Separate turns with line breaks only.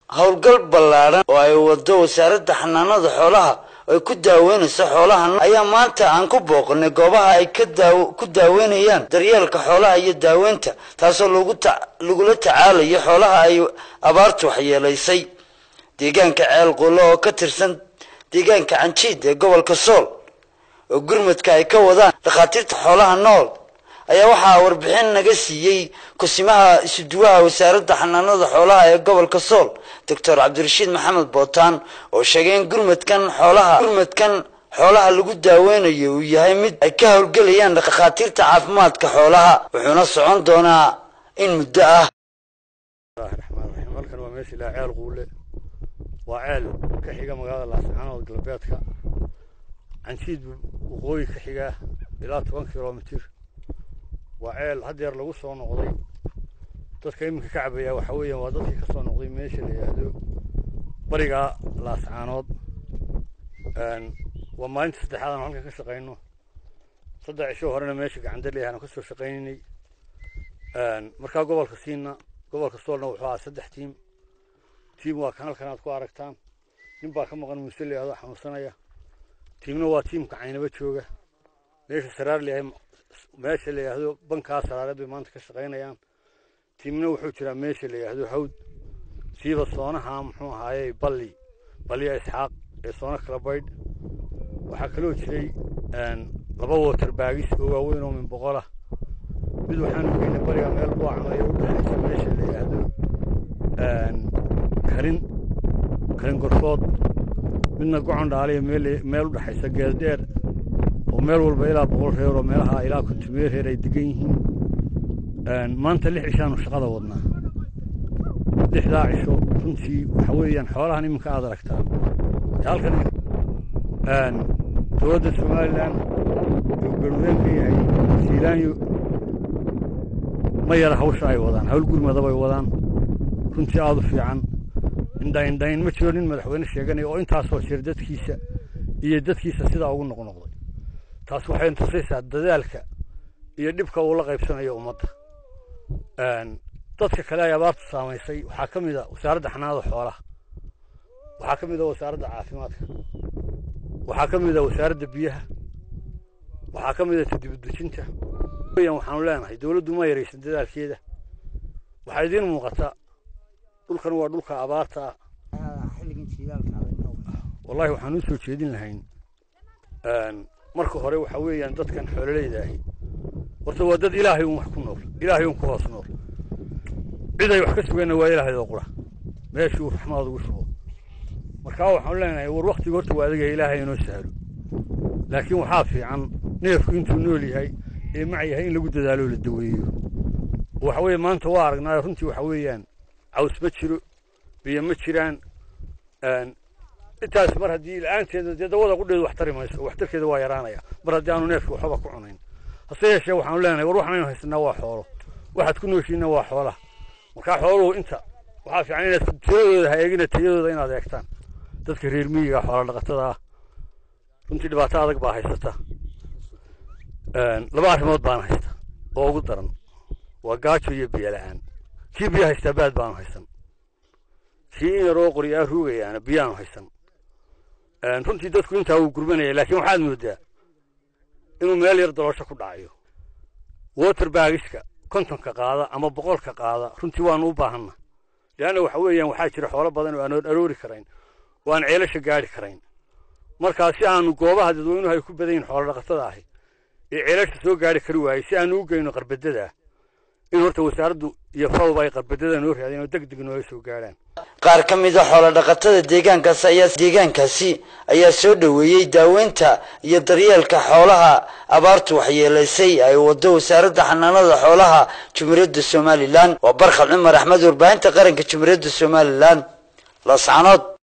howlgal ballaadhan oo ay wado wasaaradda xanaanada xoolaha ay ku daaweynayso xoolaha ayaa maanta aan ku booqanay goobaha ay ka daaw ku daaweynayaan daryeelka xoolaha iyo daaweynta taasoo lagu ta lagula tacaalayo xoolaha ay abaartu waxyeelaysay deegaanka ceel qulo oo ka tirsan deegaanka canjiid ee gobolka sool oo gurmadka ay ka wadaan dhakhaatiirta xoolaha nool ayaa waxaa warbixin naga siiyey kusimaha isuduwaha wasaaradda xanaanada xoolaha ee gobolka sool doctor cabdirashiid maxamed bootaan oo sheegay in gurmadkan xoolaha gurmadkan xoolaha lagu daaweynayo uu yahay mid ay ka howlgelayaan dhakhaatiirta caafimaadka xoolaha wuxuuna socon doonaa in muddo ah
raxmaanraxiim halkan waa meesha ilaa ceel quule waa ceel ka xiga magaalada laascaanood galbeedka canjiid waqooyi ka xiga ilaa toban kilomitir waa ceel haddeer lagu soo noqday dadka iminka ka cabaya waxa weeyaan waa dadkii ka soo noqday meesha la yidhaahdo bariga laascaanood waa maalinta saddexaad aan halkan ka shaqayno saddex cisho horena meesha gacandaley aan ka soo shaqaynaynay markaa gobolka siina gobolka soolna wuxuu ahaa saddex tiim tiim waa kan halkan aad ku aragtaan nin baa ka maqan muuse la yidhahdo xanuunsanaya tiimna waa tiimka caynaba jooga meesha saraar layahay meesha la yidhaahdo bankaa saraareed bay maanta ka shaqaynayaan tiimna wuxuu jiraa meesha la yidhaahdo hawd siiba soonaha muxuu ahaaye balli balliya isxaaq ee soona kala baydh waxaa kaloo jiray laba water baagis oo waaweyn oo min boqolah mid waxaanu geynay bariga meel buacmayo u dhexaysa meesha la yidhaahdo karin karin gorfood midna gocon dhaaliya meel meel u dhexaysa geeldheer oo meel walba ilaa boqol reer oo meelaha ilaa kontumeer reer ay degan yihiin maanta lix cishaanu shaqada wadnaa lixdaa cisho runtii waxa weeyaan xoolahan iminka aad aragtaan halkan dowladda somalilan uu garweenka yahay siilaanyo ma yara hawsha ay wadaan hawl gurmada bay wadaan runtii aada u fiican indhaindhayn ma jiro nin madaxweyne sheeganaya oo intaasoo jir dadkiisa iyo dadkiisa sidaa ugu noqnoqday taas waxay tusaysaa dadaalka iyo dhibka uu la qaybsanayo ummadda dadka kale ay abaartu saamaysay waxaa ka mid a wasaaradda xanaanada xoolaha waxaa ka mid a wasaaradda caafimaadka waxaa ka mid a wasaaradda biyaha waxaa ka mid a tadibudejinta weyan waxaanu leenahay dowladdu ma yaraysan dadaalkeeda waxaa idiin muuqata dhulkan waa dhulka abaarta ah wallahi waxaan u soo jeedin lahayn marka hore waxa weeyaan dadkan xoololeyda ahi horta waa dad ilaahay un wax ku nool ilaahay un ku hoos nool cid ay wax ka sugeenna waa ilaahayoo qura meeshuu raxmaad ugu shubo markaa waxaanu leenahay war waktiga horta waa adiga ilaahay inoo sahlo laakiin waxaa fiican neefku intuu nool yahay ee mac yahay in lagu dadaalo la daweeyo waxa weeye maanta waa aragnaayo runtii waxa weeyaan caws ma jiro biyo ma jiraan intaas mar haddii la-aanteeda dee dawada qudheedu wax tari mayso waxtarkeeda waa yaraanaya mar haddii aanu neefka waxba ku cunayn hase yeeshee waxaanu leenahay war waxanaynu haysanaa waa xoolo waxaad ku nooshiinna waa xoolaha markaa xooluhu inta waxaa fiican inaad tiradooda ha eegina tayadooda inaad eegtaan dadka reer miyiga xoola dhaqatada ah runtii dhibaato adag baa haysata laba arrimood baan haysta oo ugu daran waa gaajo iyo biyo la-aan kii biyo haystaa baad baanu haysan kii in yaroo qoryaa ruugayaana biyaanu haysan runtii dadku intaa wuu gurmanaya laakiin waxaad moodaa inuu meel yar daloosho ku dhacayo water baagiska kontonka qaada ama boqolka qaada runtii waanu u baahanna leanna waxa weeyaan waxaa jira xoolo badan oo aan aroori karayn oo aan ceelasha gaadhi karayn markaa si aanu goobaha dadweynuhu ay ku badan yihin xoolo dhaqatada ahi ee ceelasha soo gaadhi kari waayey si aanu u geyno qarbadadaa in horta wasaaraddu iyo fawba ay qarbadada noo raadeen oo deg deg nooga soo gaadhaan
qaar ka mid a xoolo dhaqatada deegaankaas ayaa deegaankaasi ayaa soo dhoweeyey daaweynta iyo daryeelka xoolaha abaartu waxyeelaysay ay wado wasaaradda xanaanada xoolaha jumhuuriyadda somalilan waa barkhal cumar axmed warbaahinta qaranka jumhuuriyadda somalilan laascanood